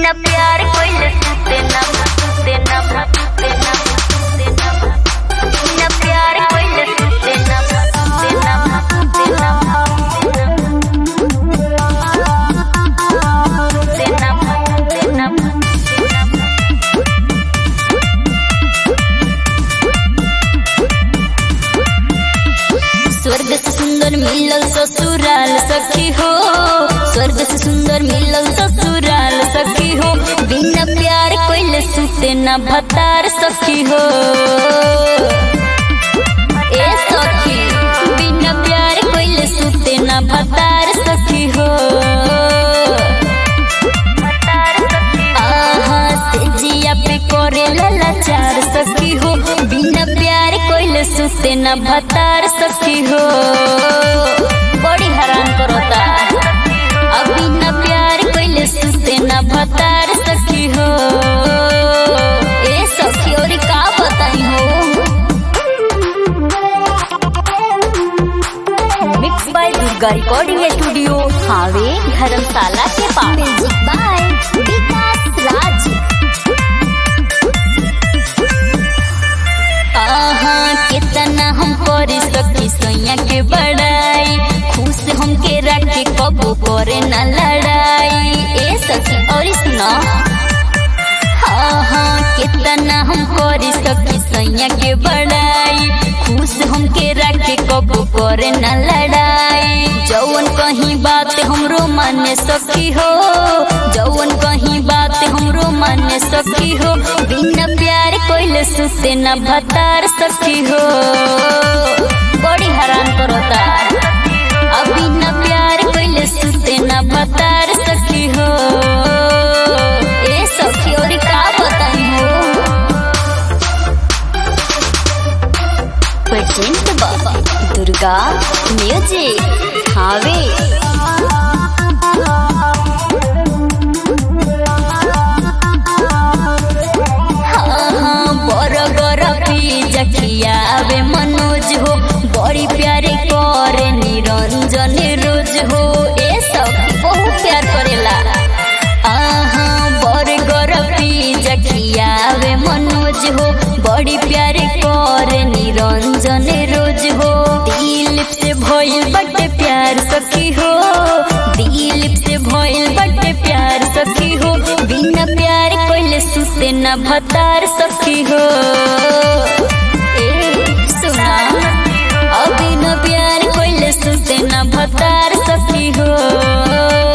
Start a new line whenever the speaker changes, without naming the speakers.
बिना प्यार कोई सुते ना सुते ना सुते ना सुते ना बिना प्यार कोई सुते ना सुते ना सुते ना सुते ना सुते ना स्वर्ग से सुंदर मिलल ससुराल सखी हो स्वर्ग से सुंदर मिलल ससुराल सखी हो बिना प्यार कोइले सुते न भतार सखी हो ए सखी बिना प्यार कोइले सुते न भतार सखी हो आहा से जिया पे करे लाचार सखी हो बिना प्यार कोइले सुते न भतार सखी हो बड़ी हैरान करता अब बिना प्यार कोइले सुते न भतार सखी हो ए सखी और का बताई हो mix by Durga recording studio हावे धर्मशाला के पास म्यूजिक बाय विकास राज आहा कितना हम कर सकी सैया के बड़ाई खुश हमके रखे कबो करे न लड़ाई ए सखी और सुना आहा कितना हम कर सकी सैया के बड़ाई खुश हमके रखे कबो करे न लड़ाई जौन कहीं बात हमरो माने सखी हो जौन कहीं बात हमरो माने सखी हो बिना प्यार कोइले सुते न भतार सखी हो बड़ी हैरान करता अब बिना प्यार कोइले सुते न भतार सखी हो ए सखी और का बताई हो प्रेजेंट बाबा दुर्गा म्यूजिक हावे हाँ, बरगर पिज्जा खियावे मनोज हो बड़ी प्यारे करे निरंजन रोज हो ए सब बहुत प्यार करेला आहा बरगर पिज्जा खियावे मनोज हो बड़ी प्यारे करे निरंजन रोज हो दिल से भइल बटे प्यार सखी हो दिल से भइल बटे प्यार सखी हो बिना प्यार कोइले सुते न भतार सखी हो ए सुना अब बिना प्यार कोइले सुते न भतार सखी हो